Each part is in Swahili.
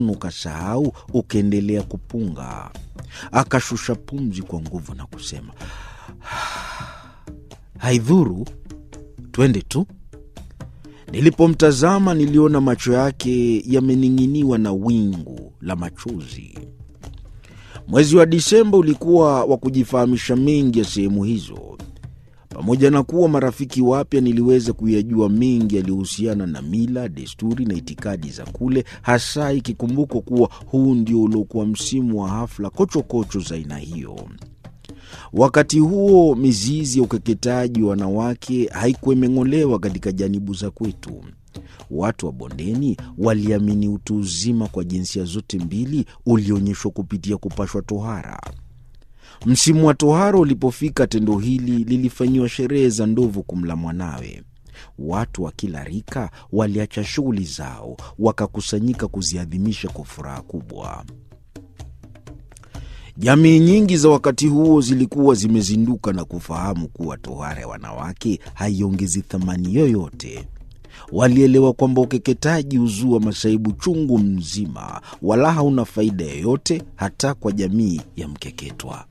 ukasahau ukaendelea kupunga. Akashusha pumzi kwa nguvu na kusema, haidhuru, twende tu. Nilipomtazama niliona macho yake yamening'iniwa na wingu la machozi. Mwezi wa Disemba ulikuwa wa kujifahamisha mengi ya sehemu hizo. Pamoja na kuwa marafiki wapya, niliweza kuyajua mengi yaliyohusiana na mila, desturi na itikadi za kule, hasa ikikumbukwa kuwa huu ndio uliokuwa msimu wa hafla kochokocho za aina hiyo. Wakati huo mizizi ya ukeketaji wa wanawake haikuwa imeng'olewa katika janibu za kwetu. Watu wa bondeni waliamini utu uzima kwa jinsia zote mbili ulionyeshwa kupitia kupashwa tohara. Msimu wa tohara ulipofika, tendo hili lilifanyiwa sherehe za ndovu kumla mwanawe. Watu wa kila rika waliacha shughuli zao, wakakusanyika kuziadhimisha kwa furaha kubwa. Jamii nyingi za wakati huo zilikuwa zimezinduka na kufahamu kuwa tohara ya wanawake haiongezi thamani yoyote. Walielewa kwamba ukeketaji huzua masaibu chungu mzima, wala hauna faida yoyote hata kwa jamii ya mkeketwa.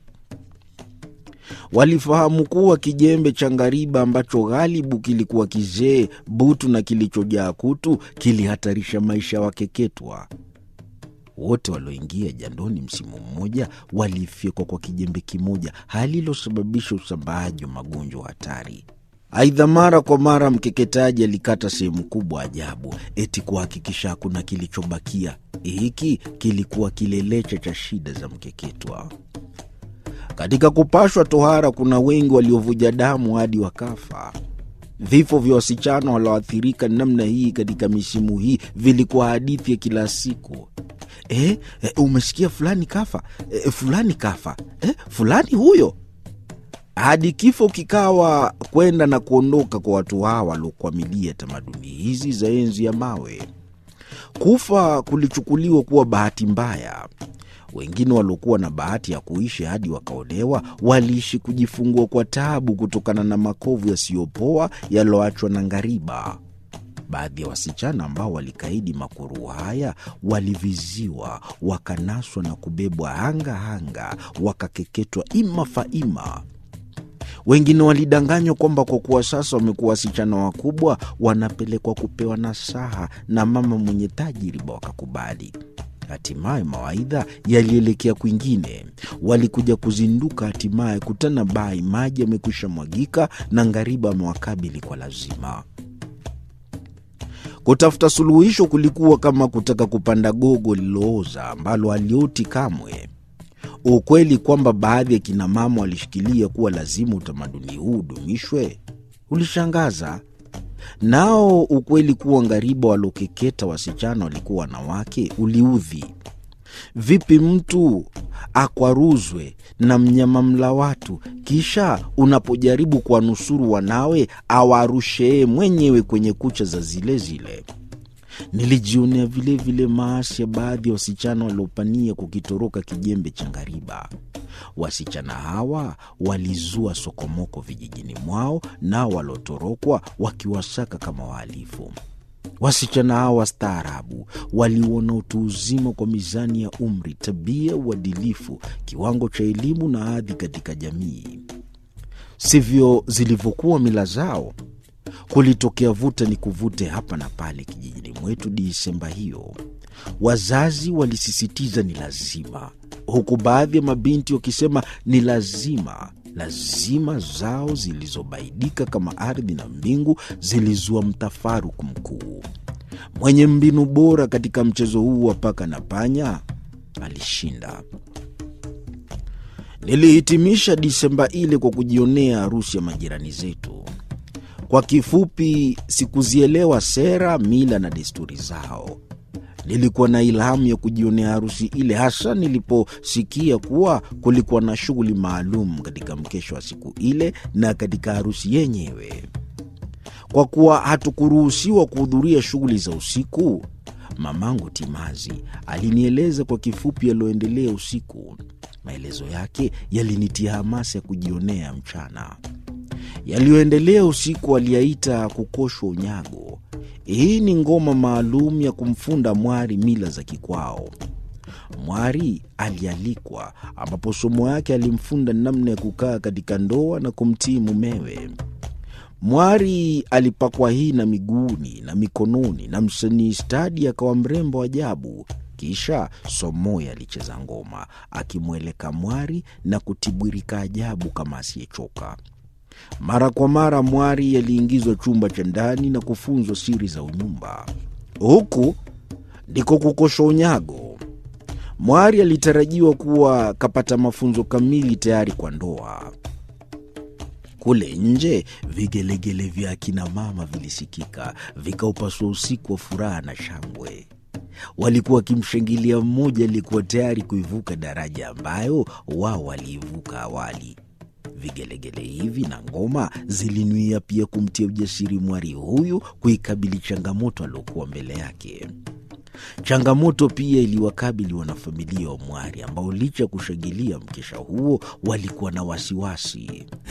Walifahamu kuwa kijembe cha ngariba ambacho ghalibu kilikuwa kizee, butu na kilichojaa kutu kilihatarisha maisha ya wakeketwa. Wote walioingia jandoni msimu mmoja walifyekwa kwa kijembe kimoja, hali iliyosababisha usambaaji wa magonjwa hatari. Aidha, mara kwa mara mkeketaji alikata sehemu kubwa ajabu, eti kuhakikisha hakuna kilichobakia. Hiki kilikuwa kilelecha cha shida za mkeketwa. Katika kupashwa tohara, kuna wengi waliovuja damu hadi wakafa. Vifo vya wasichana walioathirika namna hii katika misimu hii vilikuwa hadithi ya kila siku. Eh, eh, umesikia fulani kafa, eh, fulani kafa, eh, fulani huyo hadi kifo kikawa kwenda na kuondoka kwa watu hawa waliokwamilia tamaduni hizi za enzi ya mawe. Kufa kulichukuliwa kuwa bahati mbaya. Wengine waliokuwa na bahati ya kuishi hadi wakaolewa waliishi kujifungua kwa taabu kutokana na makovu yasiyopoa yaliyoachwa na ngariba. Baadhi ya wasichana ambao walikaidi makuru haya waliviziwa, wakanaswa na kubebwa hanga hanga, wakakeketwa ima faima. Wengine walidanganywa kwamba kwa kuwa sasa wamekuwa wasichana wakubwa, wanapelekwa kupewa nasaha na mama mwenye tajiriba, wakakubali. Hatimaye mawaidha yalielekea kwingine. Walikuja kuzinduka, hatimaye kutana bai, maji yamekwisha mwagika na ngariba amewakabili kwa lazima. Kutafuta suluhisho kulikuwa kama kutaka kupanda gogo lililooza ambalo halioti kamwe. Ukweli kwamba baadhi ya kinamama walishikilia kuwa lazima utamaduni huu udumishwe ulishangaza. Nao ukweli kuwa ngariba waliokeketa wasichana walikuwa wanawake uliudhi. Vipi mtu akwaruzwe na mnyama mla watu, kisha unapojaribu kuwanusuru wanawe awarushee mwenyewe kwenye kucha za zile zile? Nilijionea vilevile maasi ya baadhi ya wasichana waliopania kukitoroka kijembe cha ngariba. Wasichana hawa walizua sokomoko vijijini mwao, nao waliotorokwa wakiwasaka kama wahalifu. Wasichana hawa wastaarabu waliuona utu uzima kwa mizani ya umri, tabia, uadilifu, kiwango cha elimu na hadhi katika jamii. Sivyo zilivyokuwa mila zao. Kulitokea vuta ni kuvute hapa na pale kijijini mwetu Disemba hiyo. Wazazi walisisitiza ni lazima, huku baadhi ya mabinti wakisema ni lazima. Lazima zao zilizobaidika kama ardhi na mbingu zilizua mtafaruku mkuu. Mwenye mbinu bora katika mchezo huu wa paka na panya alishinda. Nilihitimisha Disemba ile kwa kujionea harusi ya majirani zetu. Kwa kifupi, sikuzielewa sera, mila na desturi zao. Nilikuwa na ilhamu ya kujionea harusi ile, hasa niliposikia kuwa kulikuwa na shughuli maalum katika mkesho wa siku ile na katika harusi yenyewe. Kwa kuwa hatukuruhusiwa kuhudhuria shughuli za usiku, mamangu Timazi alinieleza kwa kifupi yaliyoendelea usiku. Maelezo yake yalinitia hamasa ya kujionea mchana. Yaliyoendelea usiku aliyaita kukoshwa unyago. Hii ni ngoma maalum ya kumfunda mwari mila za kikwao. Mwari alialikwa, ambapo somo yake alimfunda namna ya kukaa katika ndoa na kumtii mumewe. Mwari alipakwa hina miguuni na mikononi, na msanii stadi akawa mrembo ajabu. Kisha Somoya alicheza ngoma akimweleka mwari na kutibwirika ajabu kama asiyechoka. Mara kwa mara mwari aliingizwa chumba cha ndani na kufunzwa siri za unyumba. Huku ndiko kukosha unyago. Mwari alitarajiwa kuwa kapata mafunzo kamili tayari kwa ndoa. Kule nje vigelegele vya akina mama vilisikika, vikaupasua usiku wa furaha na shangwe. Walikuwa wakimshangilia mmoja aliyekuwa tayari kuivuka daraja ambayo wao waliivuka awali. Vigelegele hivi na ngoma zilinuia pia kumtia ujasiri mwari huyu kuikabili changamoto aliokuwa mbele yake. Changamoto pia iliwakabili wanafamilia wa mwari ambao licha ya kushangilia mkesha huo walikuwa na wasiwasi.